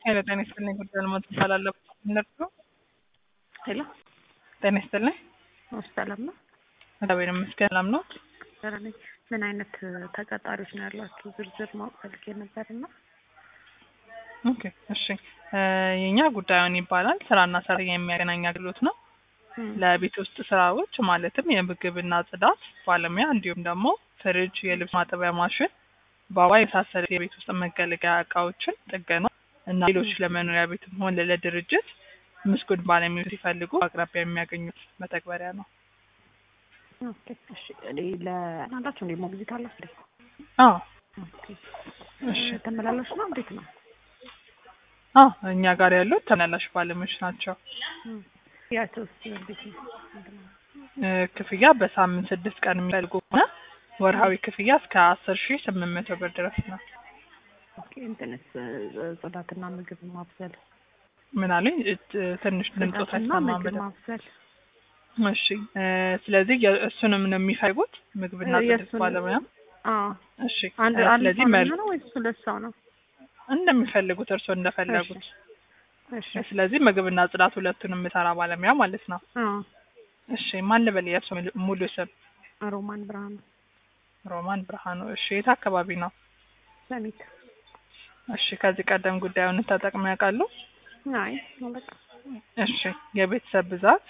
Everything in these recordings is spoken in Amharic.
ሄሎ ጤና ይስጥልኝ። ጉዳይ ልሞት ይባላለሁ። እነርሱ ሄሎ ጤና ይስጥልኝ። ሰላም ነው? እግዚአብሔር ይመስገን ሰላም ነው። ደህና ነኝ። ምን አይነት ተቀጣሪዎች ነው ያሏችሁ? ዝርዝር ማወቅ ፈልጌ ነበር እና ኦኬ እሺ። የኛ ጉዳዩን ይባላል ስራና ሰራተኛ የሚያገናኝ አገልግሎት ነው። ለቤት ውስጥ ስራዎች ማለትም የምግብና ጽዳት ባለሙያ እንዲሁም ደግሞ ፍሪጅ፣ የልብስ ማጠቢያ ማሽን፣ ባባ የመሳሰሉ የቤት ውስጥ መገልገያ እቃዎችን ጥገና እና ሌሎች ለመኖሪያ ቤትም ሆነ ለድርጅት ምስጉን ባለሙያዎች ሲፈልጉ አቅራቢያ የሚያገኙት መተግበሪያ ነው። ኦኬ እሺ። እኔ ለናላችሁ እንዴ ሞግዚት አላችሁ እንዴ? አዎ ኦኬ እሺ። ተመላላሽ ነው እንዴት ነው? አዎ እኛ ጋር ያሉት ተመላላሽ ባለሙያዎች ናቸው። ያቸውስ እንዴት ነው? ምንድን ነው? እ ክፍያ በሳምንት ስድስት ቀን የሚፈልጉ ከሆነ ወርሃዊ ክፍያ እስከ አስር ሺህ ስምንት መቶ ብር ድረስ ነው። ኦኬ እንትንስ ጽዳትና ምግብ ማብሰል ምን አለኝ እ- ትንሽ ድምፆት ጽዳትና አይሰማም ምግብ በደንብ። ማብሰል እሺ እ ስለዚህ የ- እሱንም ነው የሚፈልጉት ምግብና እ ጽዳት የእሱን- ባለሙያ። አዎ እሺ አንድ እ አንድ ስለዚህ ሰው መር ነው ወይስ ሁለት ሰው ነው? እንደሚፈልጉት እርስዎ እንደፈለጉት። እሺ ስለዚህ ምግብና ጽዳት ሁለቱን የምሰራ ባለሙያ ማለት ነው። አዎ እሺ ማን ልበል የእርስዎ ሙሉ- ሙሉ ስም? ሮማን ብርሃኑ ሮማን ብርሃኑ። እሺ የት አካባቢ ነው? ሰሚት እሺ ከዚህ ቀደም ጉዳዩን ተጠቅመው ያውቃሉ? አይ በቃ እሺ የቤተሰብ ብዛት?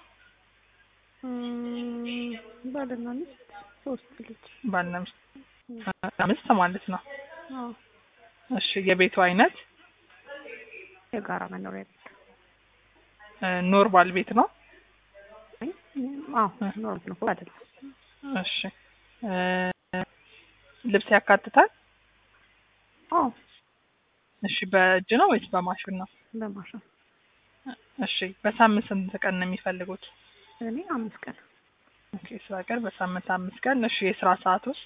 እም፣ ባልና ሚስት ሶስት ልጅ ባልና ሚስት አምስት ማለት ነው። አዎ እሺ የቤቱ አይነት የጋራ መኖሪያ ቤት እ ኖርማል ቤት ነው? አይ አዎ ኖርማል ነው አይደለም እሺ እ ልብስ ያካትታል? አዎ እሺ በእጅ ነው ወይስ በማሽን ነው? በማሽን እሺ በሳምንት ስንት ቀን ነው የሚፈልጉት? እኔ አምስት ቀን ኦኬ ስራ ቀን በሳምንት አምስት ቀን። እሺ የስራ ሰዓት ውስጥ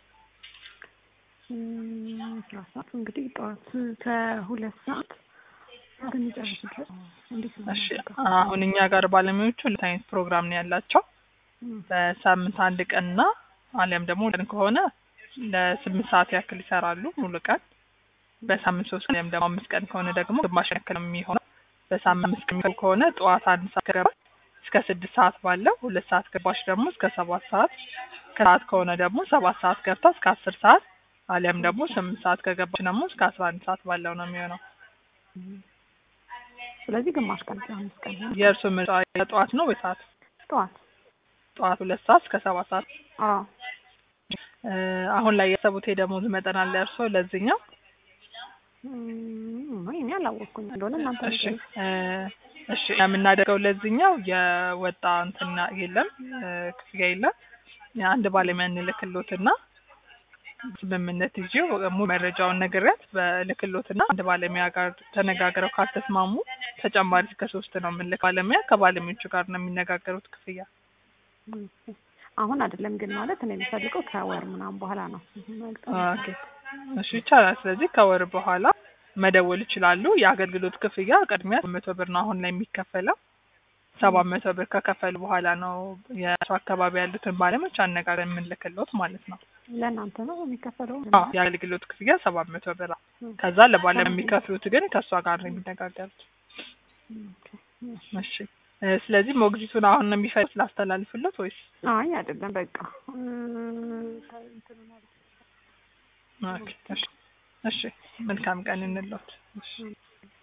እም፣ ስራ ሰዓቱ እንግዲህ ጠዋት ከሁለት ሰዓት እስከሚጨርሱ ድረስ እንዴት ነው እሺ የምናደርገው? አሁን እኛ ጋር ባለሙያዎቹ ሁለት አይነት ፕሮግራም ነው ያላቸው። እም፣ በሳምንት አንድ ቀንና አሊያም ደግሞ ቀን ከሆነ ለስምንት ሰዓት ያክል ይሰራሉ ሙሉ ቀን። በሳምንት ሶስት ቀን ወይም ደግሞ አምስት ቀን ከሆነ ደግሞ ግማሽ ያክል ነው የሚሆነው። በሳምንት አምስት ቀን የሚሆን ከሆነ ጠዋት አንድ ሰዓት ከገባች እስከ ስድስት ሰዓት ባለው፣ ሁለት ሰዓት ገባች ደግሞ እስከ ሰባት ሰዓት፣ ከሰዓት ከሆነ ደግሞ ሰባት ሰዓት ገብታ እስከ አስር ሰዓት አሊያም ደግሞ ስምንት ሰዓት ከገባች ደግሞ እስከ አስራ አንድ ሰዓት ባለው ነው የሚሆነው። እም። ስለዚህ ግማሽ ቀን አምስት ቀን ሆነ የእርሱ ምርጫ ጠዋት ነው ወይ ሰዓት? ጠዋት ጠዋት ሁለት ሰዓት እስከ ሰባት ሰዓት። አዎ እ አሁን ላይ ያሰቡት የደሞዝ መጠን አለ እርስዎ ለዚህኛው? እም፣ እኔ አላወቅኩኝ እንደሆነ እናንተ እሺ ንገሩኝ። እ እሺ የምናደርገው ለዚህኛው የወጣ እንትና የለም እ ክፍያ የለም። የአንድ ባለሙያ እንልክሎትና ስምምነት ይዤ ሙሉ መረጃውን ነግሬያት በልክሎትና አንድ ባለሙያ ጋር ተነጋግረው ካልተስማሙ ተጨማሪ እስከ ሶስት ነው የምንልክ ባለሙያ ከባለሙያዎቹ ጋር ነው የሚነጋገሩት ክፍያ። እም፣ አሁን አይደለም ግን ማለት እኔ የምፈልገው ከወር ምናምን በኋላ ነው። ኦኬ እሺ ይቻላል። ስለዚህ ከወር በኋላ መደወል ይችላሉ። የአገልግሎት ክፍያ ቅድሚያ መቶ ብር ነው አሁን ላይ የሚከፈለው። ሰባት መቶ ብር ከከፈሉ በኋላ ነው የእሱ አካባቢ ያሉትን ባለሙያዎች አነጋገር የምንልክሎት ማለት ነው። ለእናንተ ነው የሚከፈለው? አዎ የአገልግሎት ክፍያ ሰባት መቶ ብር ነው። እም፣ ከዛ ለባለሙያ የሚከፍሉት ግን ከእሷ ጋር ነው የሚነጋገሩት። ኦኬ፣ እሺ። እሺ እ ስለዚህ ሞግዚቱን አሁን ነው የሚፈልጉት ላስተላልፍሎት ወይስ? አይ አይደለም በቃ እም፣ እንትን ማለት ኦኬ እሺ እሺ መልካም ቀን እንሎት። እሺ ነው።